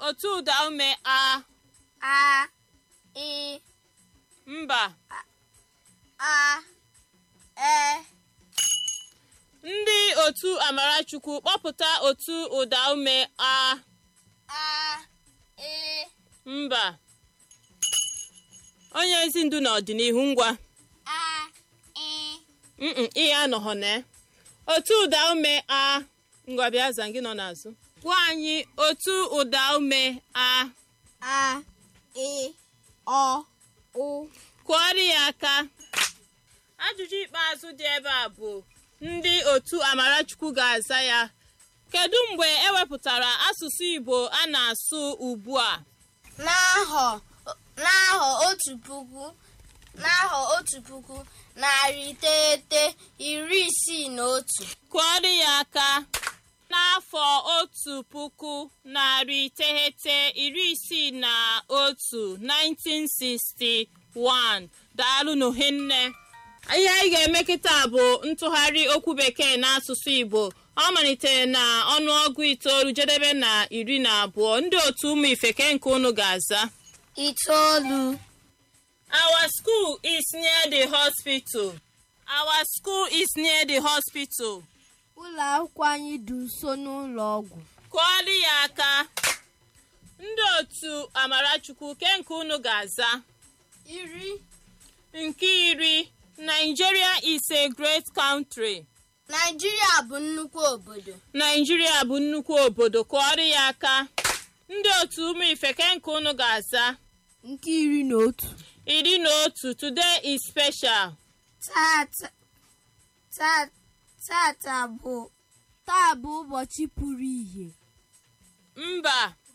otu ụda ume a a ị mba a e ndị otu amarachukwu kpọpụta otu ụda ume a a ị mba onye ezi ndu n'ọdịnihu ngwa a ị mm ihe anọghọ na otu ụda ume a ngwa bịa za gị nọ n'azụ gwa anyị otu ụda ume a a ị ọ ụ kụọrọ ya aka ajụjụ ikpeazụ dị ebe a bụ ndị otu amarachukwu ga-aza ya kedu mgbe ewepụtara asụsụ igbo a na-asụ ugbu a n'ahọ n'ahọ otu puku n'ahọ otu puku narị iteghete iri isii na otu kụọrọ ya aka n'afọ otu puku narị iteghete iri isii na otu 1961 daalụ n'ohinne ihe anyị ga-eme kịta bụ ntụgharị okwu bekee n'asụsụ igbo ọ malitere na ọnụọgụ itoolu jedebe na iri na abụọ ndị otu ụmụ ifeke nke unu ga-aza itoolu Our school is near the hospital. Our school is near the hospital. ụlọ akwụkwọ anyị dị nso n'ụlọ ọgwụ Kụọrọ ya aka. Ndị otu Amarachukwu ke nke unu ga-aza. iri Nke iri, Nigeria is a great country. naijiria bụ nnukwu obodo Nigeria bụ nnukwu obodo. Kụọrọ ya aka. Ndị otu ụmụ ifeke nke unu ga-aza. nke iri na otu Iri na otu, today is special. tata ta- tata bụ taa bụ ụbọchị pụrụ ihe Mba.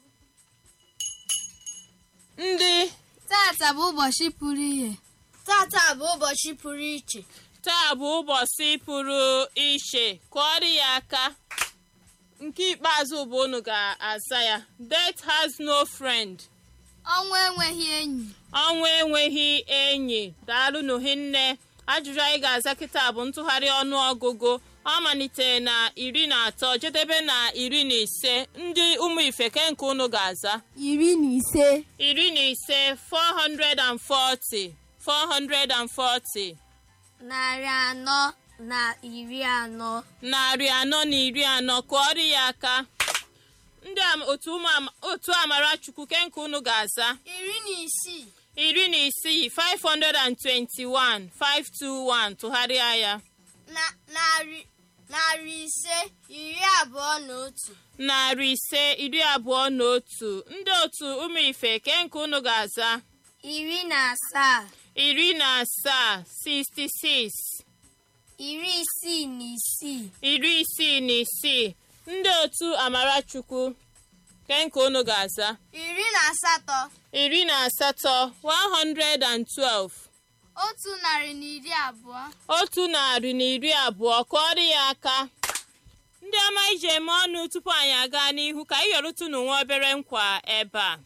Ndị tata bụ ụbọchị pụrụ ihe tata bụ ụbọchị pụrụ iche taa bụ ụbọchị pụrụ iche kụọrọ ya aka nke ikpeazụ bụ unu ga-aza ya death has no friend ọnwa enweghị enyi ọnwụ enweghị enyi daalụ n'ohinne ajụjụ anyị ga-aza kịta bụ ntụgharị ọnụọgụgụ ọ malitere na iri na atọ jedebe na iri na ise ndị ụmụ ifeke nke unu ga-aza iri na ise iri na ise 440 440 narị anọ na iri anọ narị anọ na iri anọ kụọrọ ya aka ndị am- otu ụmụ ama- otu amarachukwu ke nke unu ga-aza iri na isii iri na isii 521 521 tụgharịa ya na narị narị ise iri abụọ na otu narị ise iri abụọ na otu ndị otu ụmụ ife ke nke unu ga-aza iri na asaa iri na asaa 66 iri isii na isii iri isii na isii ndị otu amarachukwu ke nke unu ga-aza iri na asatọ iri na asatọ 112 otu narị na iri abụọ otu narị na iri abụọ kụọrọ ya aka ndị ọma iji eme ọnụ tupu anyị aga n'ihu ka anyị yọrụtụnụ nwa obere nkwa ebe a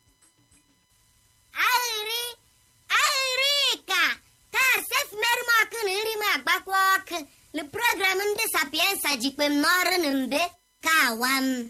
ahịrị ahịrị ka taa sefmerụ m ọkụ na nri m agbakwa ọkụ na program ndị sapiensa jikpe m n'ọrụ na mbe ka awa m